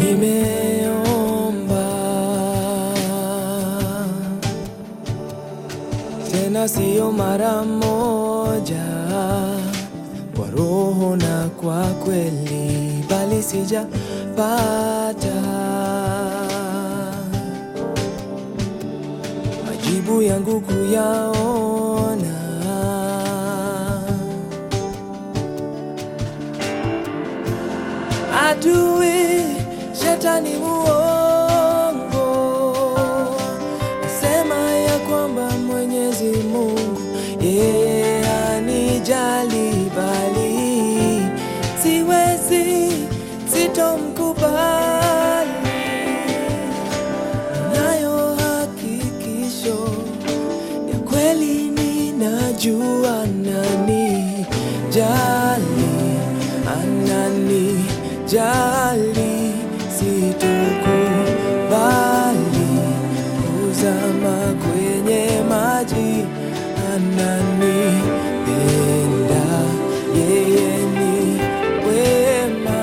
nimeomba tena, siyo mara moja, kwa roho na kwa kweli, bali sijapata majibu yangu kuyaona. Adui shetani muongo, asema ya kwamba Mwenyezi Mungu yeye anijali, bali siwezi, sitomkubali. Nayo hakikisho ya kweli, ninajua nani jali, anani jali, situkubali kuzama kwenye maji, anani penda, yeye ni wema.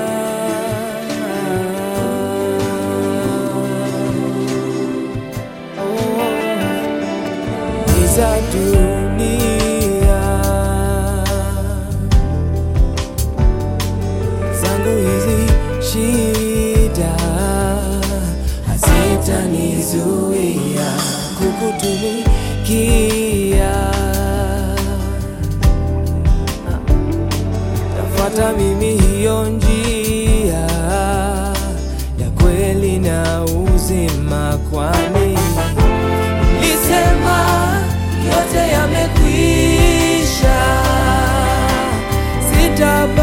Oh, za dunia zangu hizi shida hazitanizuia kukutumikia. Tafuata mimi hiyo njia ya kweli na uzima, kwani Lisema yote yamekwisha, sita